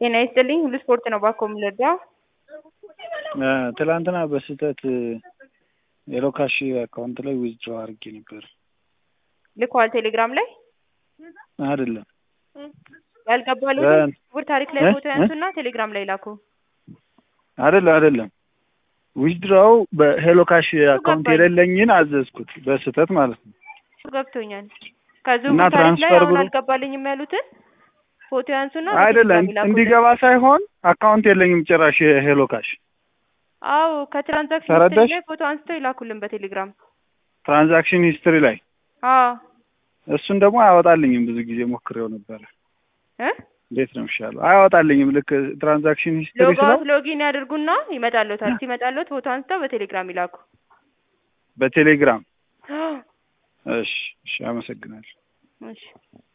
ጤና ይስጥልኝ ሁሉ ስፖርት ነው ባኮ የምንረዳ ትላንትና በስህተት የሎካሽ አካውንት ላይ ዊዝድሮ አድርጌ ነበር። ልከዋል ቴሌግራም ላይ አይደለም ያልገባሉት በ- ውር ታሪክ ላይ እ? ፎቶ ያንሱና ቴሌግራም ላይ ላኩ። አይደለም አይደለም ዊዝድሮው በሄሎ ካሽ አካውንት ገባኝ። የሌለኝን አዘዝኩት በስህተት ማለት ነው። ገብቶኛል። ከዚሁ እና ታሪክ ላይ ትራንስፈር አሁን ብሎ- አልገባልኝም ያሉትን ፎቶ ያንሱና አይደለም በቴሌግራም ይላኩልን። እንዲገባ ሳይሆን አካውንት የለኝም ጭራሽ የሄሎ ካሽ አዎ ከትራንዛክሽን ተረዳሽ? ሂስትሪ ላይ ፎቶ አንስተው ይላኩልን በቴሌግራም። ትራንዛክሽን ሂስትሪ ላይ አዎ እሱን ደግሞ አያወጣልኝም። ብዙ ጊዜ ሞክሬው ነበረ። እ እንዴት ነው የሚሻለው? አያወጣልኝም። ልክ ትራንዛክሽን ሂስትሪ ሎግ ስለው አውት ሎጊን ያድርጉና ይመጣልዎታል። ሲመጣልዎት ፎቶ አንስተው በቴሌግራም ይላኩ። በቴሌግራም እሺ፣ እሺ፣ አመሰግናለሁ። እሺ